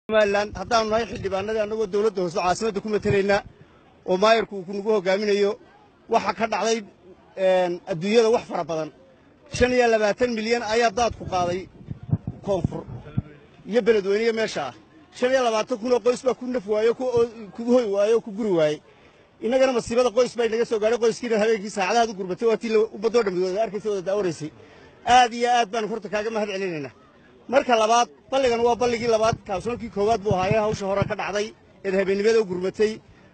somalilan haddaanu nahay xildhibaanadii annagoo dowladda hoose caasimadda ku matelaynaa oo maayarku uu kunagu hogaaminayo waxa ka dhacday adduunyada wax fara badan shan iyo labaatan milyan ayaa daadku qaaday koonfur iyo beledweyniyo meesha ah shan iyo labaatan kunoo qoys baa ku naf waayo ku hoy waayo oo ku guri waayey innagana masiibada qoys baa inaga soo gaadhay qoyskiina habeenkii saacadahaad u gurbatay waa tii ummaddoo dhammi wada arkaysa wada daawanaysay aad iyo aad baanu horta kaaga mahad celinaynaa marka labaad balligan waa balligii labaad kaabsoonkii koowaad buu ahaayee hawsha hore ka dhacday eed habeennimada u gurmatay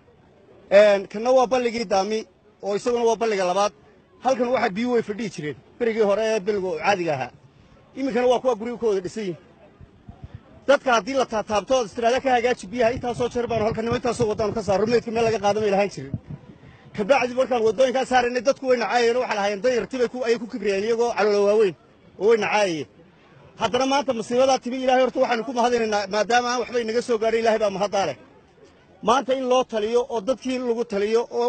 kanna waa balligii daami oo isaguna waa balliga labaad halkan waxa biyu way fadhihi jireen berigii hore ee billigu caadiga ahaa iminkana waa kuwa guriga ka wada dhisan yihin dadka haddii la taataabto ood istiraada ka hagaaji biyaha intaasoo jeer baanu halkanimo intaasoo waddaanu ka saarro meydka meel laga qaadamay lahaan jirin kabacdi markaan waddooyinkaa saaraynay dadku way nacaayeen waxay lahaayeen danyartibay ayay ku kibriyeen iyagoo caloola waaweyn oo way nacaayeen haddana maanta masiibadaa timi ilahay horta waxaanu ku mahadinaynaa maadaama aan waxba inaga soo gaadhay ilahay baa mahaddaa leh maanta in loo taliyo oo dadkii lagu taliyo oo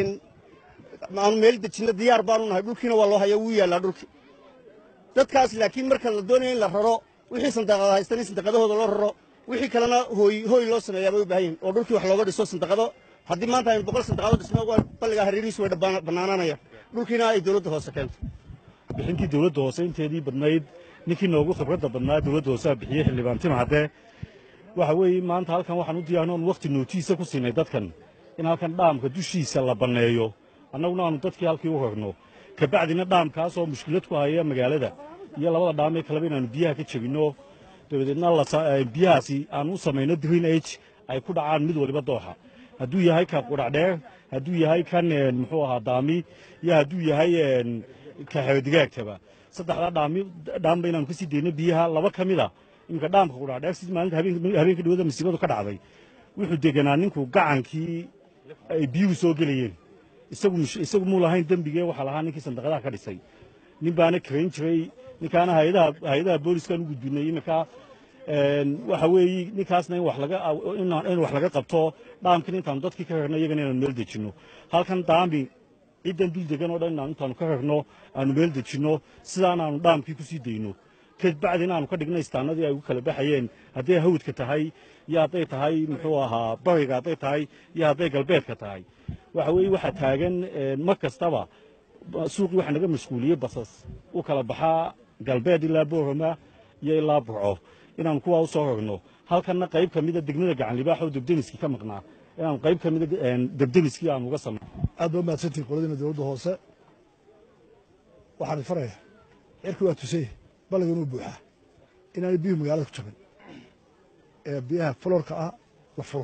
aanu meel dejinno diyaar baanu nahay dhulkiina waa loo haya wuu yaallaa dhulki dadkaas laakiin marka la doonayo in la raro wixii sandaqada haystan in sandaqadahooda loo raro wixii kalena hooy hooy loo sameeyaa bay u baahan yihin oo dhulkii wax looga dhiso sandaqado haddii maanta aynu boqol sandaqado dhisno waa balligaa hareerihiisu way bannaanaanayaan dhulkiina ay dowladda hoose keento bixintii dowladda hoose inteedii badnayd ninkii noogu khibradda badnaa dowladda hoose a bixiyey xildhibaan tim haddee waxa weeye maanta halkan waxaan u diyaarno oon wakhti nootiisa ku siinay dadkan in halkan dhaamka dushiisa la banneeyo annaguna aanu dadkii halkii u rarno kabacdina dhaamkaas oo mushkilad ku haya magaalada iyo labada dhaamee kaleba inaannu biyaha ka jebinno dabadeedna biyahaasi aanu u samayno green age ay ku dhacaan mid waliba dooxa hadduu yahay kan qudhacdheer hadduu yahay kan muxuu ahaa daami iyo hadduu yahay ka xeodigaagtaba saddexdaa dhaami dhaamba inaanu ka sii dayno biyaha laba ka mid a iminka dhaamka qudhacdheer si maalinta habeenka dhawada masiibadu ka dhacday wuxuu deganaa ninku gacankii ay biyuhu soo gelayeen isagu isagu muu lahayn dembigee waxaa lahaa ninkii sandaqadaha ka dhisay nin baana karayn jiray ninkaana hayadaha hay-adaha booliskaan u gudbinay iminka waxa weeye ninkaasna in wax laga in wax laga qabto dhaamkina intaanu dadkii ka rarno iyagana inaanu meel dejinno halkan daami ciddan dul degan oo dhan inaan intaanu ka rarno aanu meel dejinno sidaan aanu dhaamkii ku sii dayno kabacdina aanu ka dhigno istaanadii ay ugu kala baxayeen hadday hawdka tahay iyo hadday tahay muxuu ahaa bariga hadday tahay iyo hadday galbeedka tahay waxa weeye waxaa taagan mar kastaba suuqii waxaa naga mashquuliyey basas u kala baxaa galbeed ilaa boorama iyo ilaa burco inaanu kuwaa u soo rarno halkanna qayb ka mida degmada gacanlibaax oo debdemiskii ka maqnaa inaanu qayb ka mida debdemiskii aanu uga samay aad baa mahadsantihin qoladiina dowladda hoose waxaan faraya cirki waa tusay balligan uu buuxaa inaanay biyuhu magaalada ku jabin ee biyaha fuloorka ah la furo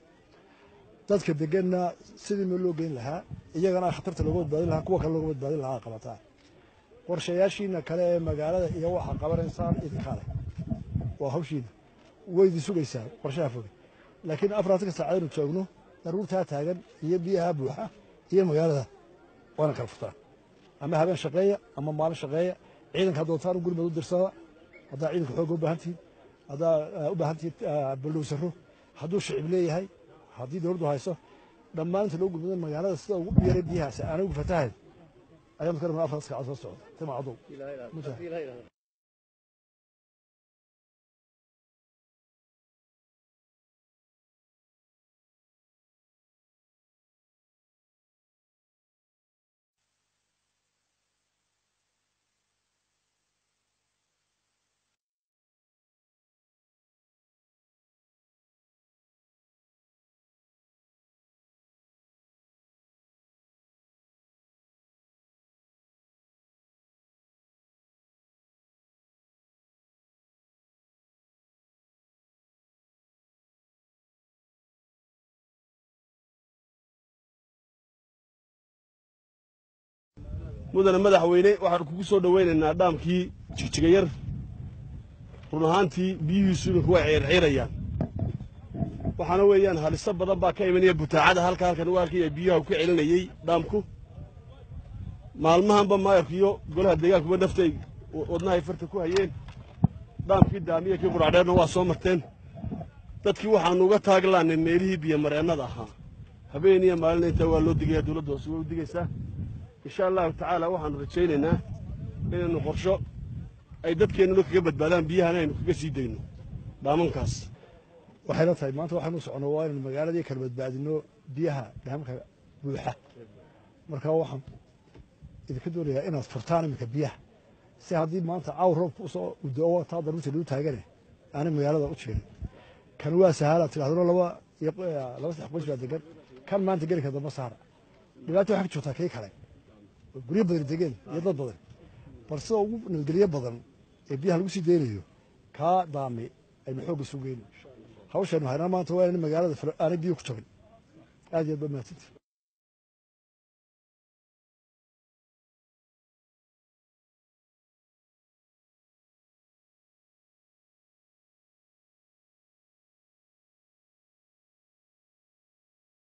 dadka deganna sidii meel loo geyn lahaa iyagana khatarta looga badbaadin lahaa kuwa kale looga badbaadin lahaa qabataa qorshayaashiina kale ee magaalada iyo waxaa qabanaysaan idinkaale waa hawshiina waydi sugaysaa qorshaha foge laakiin afaraatanka saacadaynu joogno daruurtaa taagan iyo biyaha buuxa iyo magaalada waana kala furtaan ama habeen shaqeeya ama maalin shaqeeya ciidanka doontaan u gurmad u dirsada haddaa ciidanka xooga u baahan tihiin haddaa u baahan tihiin baldhowsaro hadduu shicib leeyahay haddii dowladdu hayso dhammaan inta loo gurmado magaalada sida ugu yaray biyahaasi aanay ugu fatahayn ayaan ka rabnaa afartas kacad soo socda tima cadow mudane madaxweyne waxaan kugu soo dhowaynaynaa dhaamkii jigjigayar run ahaantii biyihiisu iminku way ciirciirayaan waxaana weeyaan haliso badan baa ka imanaya butaacada halka halkan u arkaya biyaha ku celinayey dhaamku maalmahanba maayarku iyo golaha deegaankuba naftay wadnahay farta ku hayeen dhaamkii daamiya kii quracdheerna waa soo marteen dadkii waxaanu uga taaglaanay meelihii biyomareennada ahaa habeen iyo maalina intaa waa loo digaya dowladda hoose way u digaysaa insha allahu tacaala waxaanu rajaynaynaa inaynu qorsho ay dadkeennuna kaga badbaadaan biyahana aynu kaga sii dayno dhaamankaas waxayna tahay maanta waxaanu socono waa inaynu magaaladii kala badbaadino biyaha dhaamka buuxa marka waxaan idinka doonayaa inaad furtaan iminka biyaha si haddii maanta caaw roobka usoo udoo taa daruurta lagu taagane aanay magaalada u jirin kan waa sahaala tidhahdano laba iyo laba saddex qoys baa degan kan maanta gelinka dambe saara dhibaata waxaa ka joogtaa kii kale oo guryo badan degeen iyo dad badan bal sida ugu nabadgelyo badan ee biyaha lagu sii deynayo kaa daami aynu xoogga sugeyno hawshaynu haynaa maanta waa in magaalada aanay biyo ku jabin aad iyo aad ba mahadsantii